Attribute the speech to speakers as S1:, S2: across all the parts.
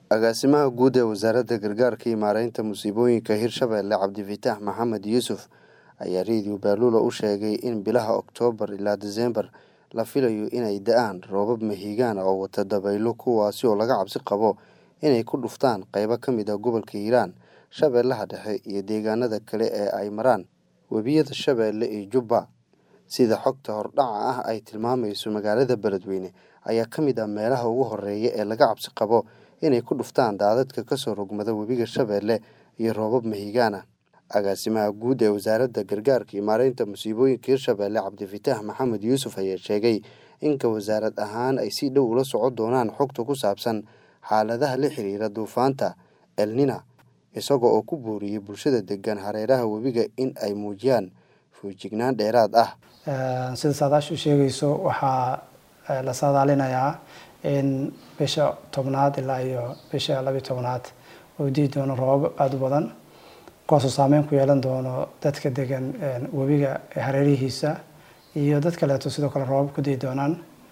S1: agaasimaha guud ee wasaaradda gargaarka iyo maareynta musiibooyinka hirshabelle cabdifitaax maxamed yuusuf ayaa reediyo baaluula u sheegay in bilaha oktoobar ilaa diseembar la filayo inay da-aan roobab mahiigaan oo wata dabaylo kuwaasi oo laga cabsi qabo inay ku dhuftaan qeybo ka mid ah gobolka hiiraan shabeellaha dhexe iyo deegaanada kale ee ay maraan webiyada shabeelle iyo jubba sida xogta hordhaca ah ay tilmaamayso magaalada beledweyne ayaa ka mid ah meelaha ugu horeeya ee laga cabsi qabo inay ku dhuftaan daadadka kasoo rogmada webiga shabeelle iyo roobab mahiigaan ah agaasimaha guud ee wasaaradda gargaarka iyo maareynta musiibooyinka hirshabelle cabdifitaax maxamed yuusuf ayaa sheegay inka wasaarad ahaan ay si dhow ula socon doonaan xogta ku saabsan xaaladaha la xiriira duufaanta elnina isaga oo ku booriyey bulshada degan hareeraha webiga in ay muujiyaan fuujignaan dheeraad ah
S2: sida saadaasha u sheegayso waxaa la saadaalinayaa in bisha tobnaad ilaa iyo bisha labiyo tobnaad uu dii doono roobab aada u badan kuwaasoo saameyn ku yeelan doono dadka degan webiga hareerihiisa iyo dad kaleeto sidoo kale roobab ku dii doonaan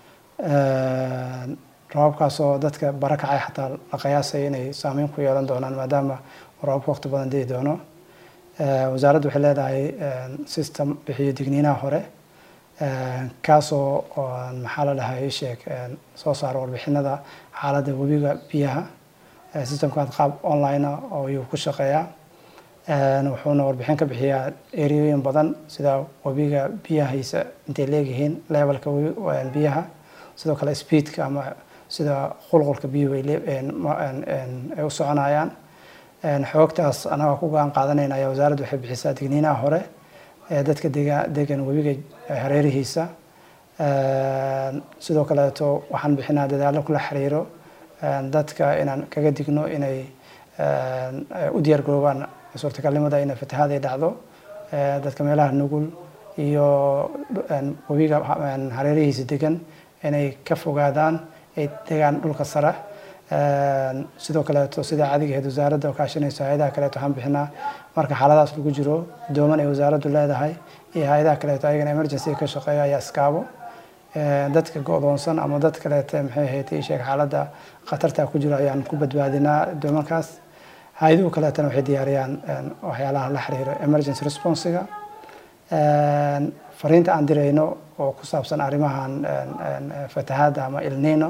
S2: roobabkaasoo dadka barakacay xataa la qiyaasaya inay saameyn ku yeelan doonaan maadaama roobabka waqti badan dii doono wasaaraddu waxay leedahay system bixiyo digniinaha hore kaasoo maxaa la dhahay sheeg soo saaro warbixinada xaaladda webiga biyaha systemkaas qaab online oo ayuu ku shaqeeyaa wuxuuna warbixin ka bixiyaa ereyooyin badan sida webiga biyahiisa intay leegyihiin levelka biyaha sidoo kale speedka ama sida qulqulka biyuhu ay u soconayaan xoogtaas anaga ku go-aan qaadanayna ayaa wasaaraddu waxay bixisaa digniinaha hore ee dadka dega degan webiga hareerihiisa sidoo kaleeto waxaan bixinaa dadaallo kula xiriiro dadka inaan kaga digno inay u diyaar garoobaan suurtagalnimada inay fatahaad ay dhacdo dadka meelaha nugul iyo webiga hareerihiisa degan inay ka fogaadaan ay degaan dhulka sare sidoo kaleeto sida caadigaheed wasaaradda oo kaashanayso hay-adaha kaleeto waxaan bixinaa marka xaaladaas lagu jiro dooman ay wasaaraddu leedahay iyo hay-adaha kaleeto ayagana emergency ka shaqeeya ayaa iskaabo dadka go-doonsan ama dad kaleete maxay ahayd isheeg xaaladda khatarta ku jiro ayaan ku badbaadinaa doomankaas hay-aduhu kaleetana waxay diyaariyaan waxyaalaha la xiriiro emergency responsiga fariinta aan dirayno oo ku saabsan arrimahan fatahaadda ama ilnino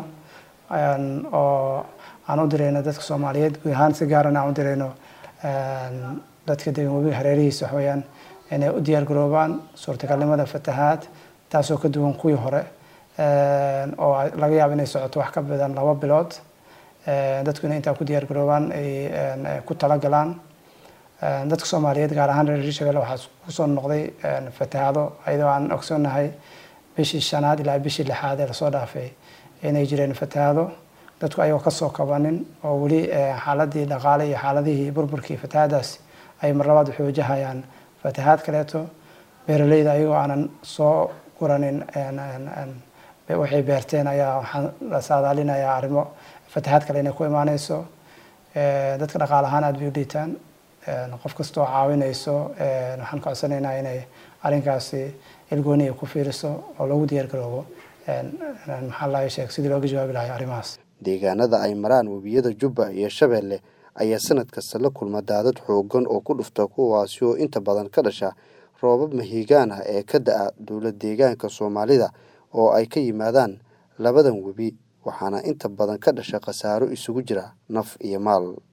S2: oo aan u dirayno dadka soomaaliyeed guud ahaan si gaarana aan u dirayno dadka degan webiga hareerihiisa waxweyaan inay u diyaar garoobaan suurtagalnimada fatahaad taasoo ka duwan kuwii hore oo laga yaabo inay socoto wax ka badan laba bilood dadku inay intaa ku diyaar garoobaan ay ku talagalaan dadka soomaaliyeed gaar ahaan reer hirshabelle waxaa kusoo noqday fatahaado iyadoo aan ogsoonahay bishii shanaad ilaa bishii lixaad ee lasoo dhaafay inay jireen fatahaado dadku ayagoo kasoo kabanin oo weli xaaladii dhaqaale iyo xaaladihii burburkii fatahaadaas ay mar labaad waxay wajahayaan fatahaad kaleeto beeraleyda ayagoo aanan soo guranin waxay beerteen ayaa waxaan la saadaalinayaa arrimo fatahaad kale inay ku imaaneyso dadka dhaqaale ahaan aada bay u dhiitaan qof kastoo caawinayso waxaan ka codsanaynaa inay arrinkaasi ilgooni ay ku fiiriso oo lagu diyaar garoobo maxaa laga sheeg sidii looga jawaabi lahay arrimahaas
S1: deegaanada ay maraan webiyada jubba iyo shabeelle ayaa sanad kasta la kulma daadad xoogan oo ku dhufta kuwaasi oo inta badan ka dhasha roobab mahiigaan ah ee ka da-a dowlad deegaanka soomaalida oo ay ka yimaadaan labadan webi waxaana inta badan ka dhasha khasaaro isugu jira naf iyo maal